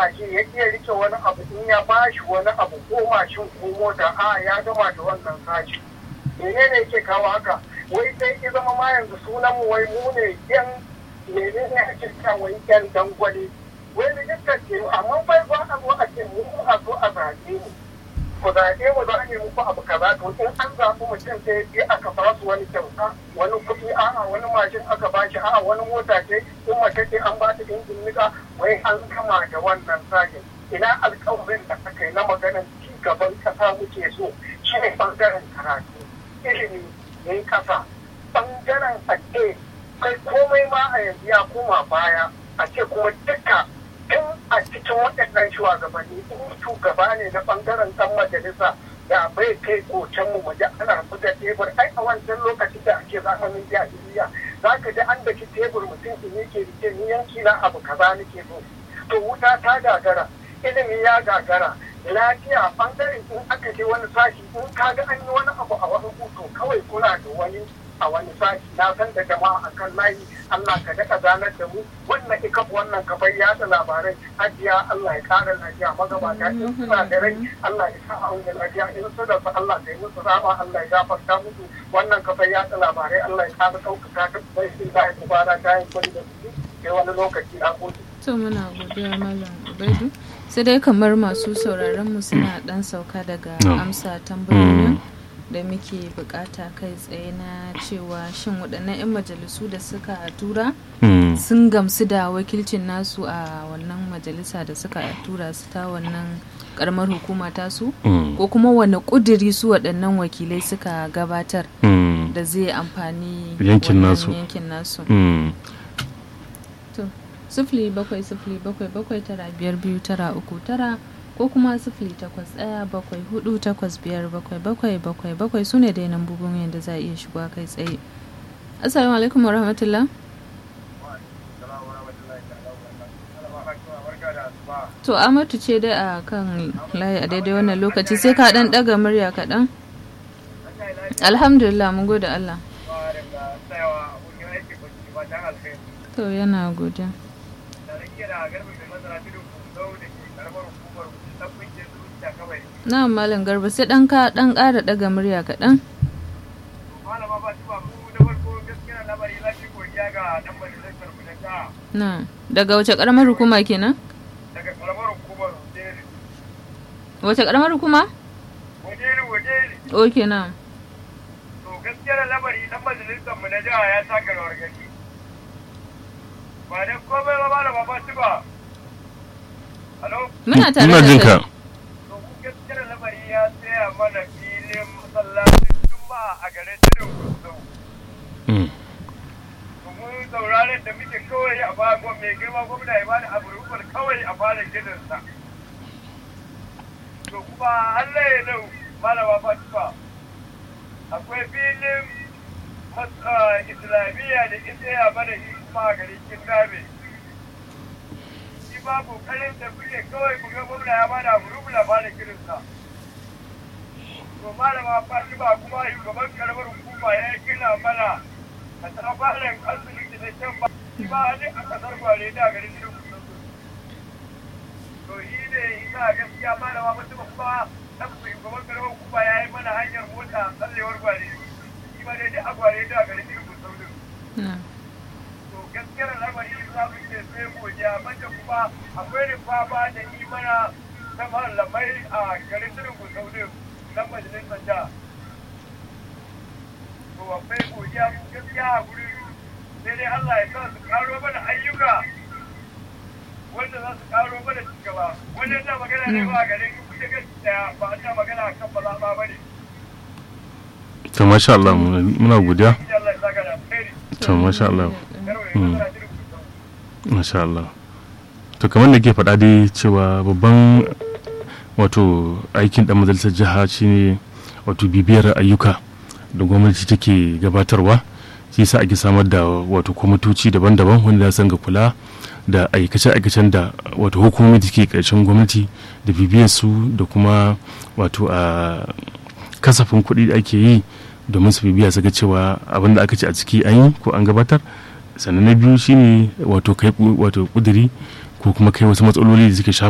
kasashe ya iya rike wani abu in ya bashi wani abu ko mashin ko mota a ya gama da wannan sashi menene yake kawo haka wai sai ki zama ma yanzu sunan mu wai mu ne yan menene ake cewa wai yan dangwale wai rijistar ce amma bai ba a zo a ce mu a zo a zaɓe mu ku zaɓe mu za a yi muku abu kaza to in an zaɓi mutum sai ya aka ba su wani kyauta wani kuɗi a'a wani mashin aka ba shi a'a wani mota ce in mace ce an ba ta injin nika wai an kama da wannan sajin ina alƙawarin da aka yi na maganar ci gaban ƙasa muke so shi ne ɓangaren karatu ilimi ne ƙasa ɓangaren ake kai komai ma a yanzu ya koma baya a ce kuma duka in a cikin waɗannan shugabanni in shugaba ne na ɓangaren ɗan majalisa da bai kai kocen mu waje ana buga tebur ai a wancan lokacin da ake zamanin jahiliya za ka ji an daki tebur mutum in yake rike ni yanki na abu kaza nake so to wuta ta gagara ilimi ya gagara lafiya ɓangaren in aka je wani sashi in ka ga an yi wani abu a wani hoto kawai kuna da wani a wani sashi na san da jama'a akan layi Allah ka daɗa zanar da mu wannan ika wannan kafar yada labarai hajiya Allah ya ƙara lafiya magabata in suna da rai Allah ya sa a wani lafiya in su da su Allah ka yi musu rama Allah ya gafarta musu wannan kafar yada labarai Allah ya ƙara ɗaukaka ta bai sun da ya kubara ta yi kwari da su sai wani lokaci a kotu. To muna godiya Malam Ubaidu. Sai dai kamar masu sauraron mu suna ɗan sauka daga amsa tambayoyin. da muke bukata kai tsaye na cewa shin waɗannan 'yan majalisu da suka tura sun gamsu da wakilcin nasu a wannan majalisa da suka tura su ta wannan karamar hukuma tasu ko kuma wani ƙudiri su waɗannan wakilai suka gabatar da zai amfani yankin nasu sifili bakwai sifili bakwai bakwai tara biyar biyu tara uku tara ko kuma sifili takwas ɗaya bakwai hudu takwas biyar bakwai bakwai bakwai bakwai su ne dai nan bugun yadda za a iya shiga kai tsaye assalamu alaikum warahmatullah to amatu ce dai a kan layi a daidai wannan lokaci sai ka dan daga murya kaɗan alhamdulillah mun gode allah to yana godiya na malam garba sai dan ka dan ƙara daga murya kaɗan na daga wace ƙaramar hukuma kenan daga karamar hukumar wace ƙaramar hukuma wajeri wajeri ok na to gaskiyar lamari dan majalisar mu na jiha ya taka rawar gani ba da komai ba ba da ba ba ba Halo? muna tare Ina da jin kai ka. To ku gaskiyar lamari ya tsaya mana filin masallacin Juma'a a garin Tudun Kusau. Mm. Domin sauraren da muke kawai a bagon mai girma gwamna ya bani abu rukun kawai a fara gidansa. To kuma Allah ya nau malama Fatima. Akwai filin mas- ah, islamiyya da ita ya mana shi kuma a garin Kingabe. Shi ba kokarin da kuke kawai ku ga gwamna ya bada abu rukun a fara gidansa. To malama Fatima kuma shugaban karamar hukuma ya gina mana a tsabarin asibiti da can ba shi ba ne a kasar gwale da garin gidan kusurku. To shi ne ina gaskiya malama Fatima kuma dan shugaban karamar hukuma ya yi mana hanyar mota tsallewar gwale. Shi ba dai duk a gwale da garin gidan kusurku. na to gaskiyar lamari za mu ce sai godiya banda kuma akwai rufa ba da imana ta malamai a garin tudun kusaudin na majalisar da to akwai godiya gaskiya a guri sai dai Allah ya sa su karo mana ayyuka wanda za su karo mana cigaba wannan na magana ne ba a garin kusa gaskiya ba a ta magana kan ba ba ne to masha Allah muna muna godiya insha Allah ya saka da alheri to masha Allah yarwa ya masana tudun kusaudin masha Allah to kamar da ke faɗa dai cewa babban wato aikin ɗan majalisar jiha shine wato bibiyar ayyuka da gwamnati take gabatarwa shi sa ake samar da wato kwamitoci daban-daban wanda za su ga kula da aikace-aikacen da wato hukumomi da ke ƙarshen gwamnati da bibiyar su da kuma wato a kasafin kuɗi da ake yi domin su bibiya su ga cewa abin da aka ce a ciki an yi ko an gabatar sannan na biyu shine wato kai wato kuduri ko kuma kai wasu matsaloli da suke shafa